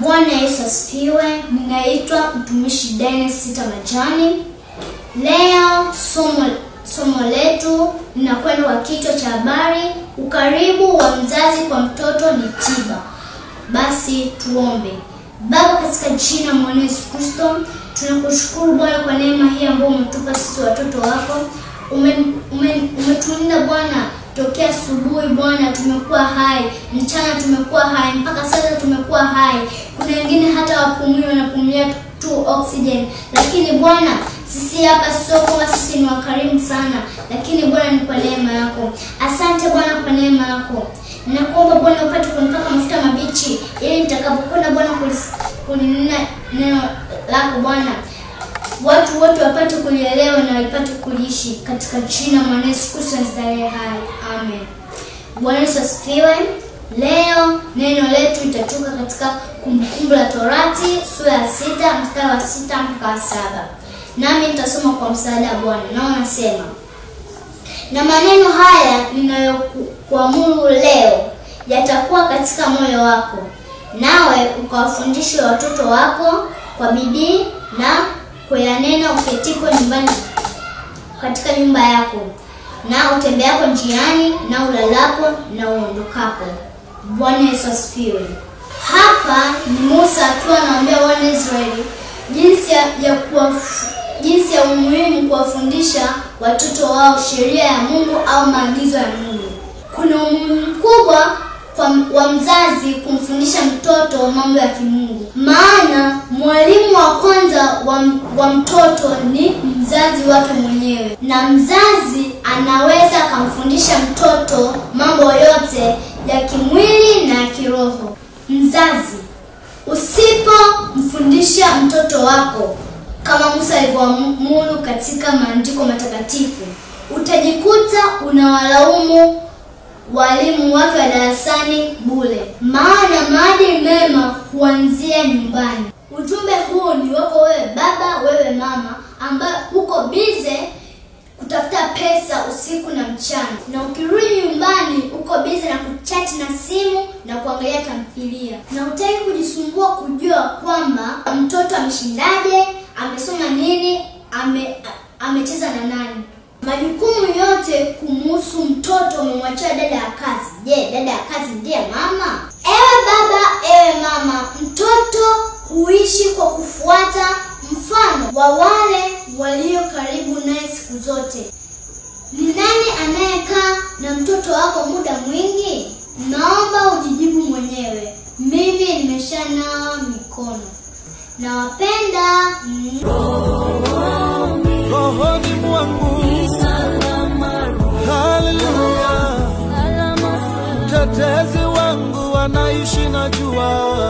Bwana Yesu asifiwe. Ninaitwa mtumishi Dennis Sita Majani. Leo somo somo letu linakwenda kwa kichwa cha habari, ukaribu wa mzazi kwa mtoto ni tiba. Basi tuombe. Baba, katika jina mwana Yesu Kristo, tunakushukuru Bwana kwa neema hii ambayo umetupa sisi watoto wako. Umetulinda ume, Bwana tokea asubuhi Bwana, tumekuwa hai, mchana tumekuwa hai, mpaka sasa tumekuwa hai. Kuna wengine hata wapumui wanapumua tu oxygen, lakini Bwana sisi hapa sio kwamba sisi ni wakarimu sana, lakini Bwana ni kwa neema yako. Asante Bwana kwa neema yako. Ninakuomba Bwana upate kunipaka mafuta mabichi ili nitakapokwenda Bwana kulinena neno lako Bwana watu wote wapate kulielewa na wapate kuliishi katika jina mwana Yesu Kristo aliye hai. Amen. Bwana Yesu asifiwe. Leo neno letu litatoka katika Kumbukumbu la Torati sura ya sita mstari wa sita mpaka wa saba nami nitasoma kwa msaada wa Bwana. Nao nasema, na maneno haya ninayokuamuru leo yatakuwa katika moyo wako, nawe ukawafundishe watoto wako kwa bidii na kuyanena uketiko nyumbani katika nyumba yako na utembeapo njiani na ulalapo na uondokapo. Bwana Yesu asifiwe. Hapa ni Musa akiwa anawaambia wana Israeli jinsi ya, ya kuwaf, jinsi ya umuhimu kuwafundisha watoto wao sheria ya Mungu au maagizo ya Mungu. Kuna umuhimu mkubwa wa mzazi kumfundisha mtoto mambo ya kimungu, maana mwalimu wa kwanza wa, wa mtoto ni mzazi wake mwenyewe, na mzazi anaweza akamfundisha mtoto mambo yote ya kimwili na ya kiroho. Mzazi, usipomfundisha mtoto wako kama Musa alivyoamuru katika maandiko matakatifu, utajikuta unawalaumu walimu wake wa darasani bure, maana maadili mema huanzia nyumbani. Ujumbe huu ni wako wewe baba, wewe mama, ambaye uko bize kutafuta pesa usiku na mchana, na ukirudi nyumbani uko bize na kuchati na simu na kuangalia tamthilia, na hutaki kujisumbua kujua kwamba mtoto ameshindaje, amesoma nini, ame amecheza na nani majukumu yote kumuhusu mtoto umemwachia dada ya kazi. Je, dada ya kazi ndiye mama? Ewe baba, ewe mama, mtoto huishi kwa kufuata mfano wa wale walio karibu naye siku zote. Ni nani anayekaa na mtoto wako muda mwingi? Naomba ujijibu mwenyewe. Mimi nimeshanawa mikono. Nawapenda. rohoni mwangu. Haleluya, mtetezi wangu anaishi na jua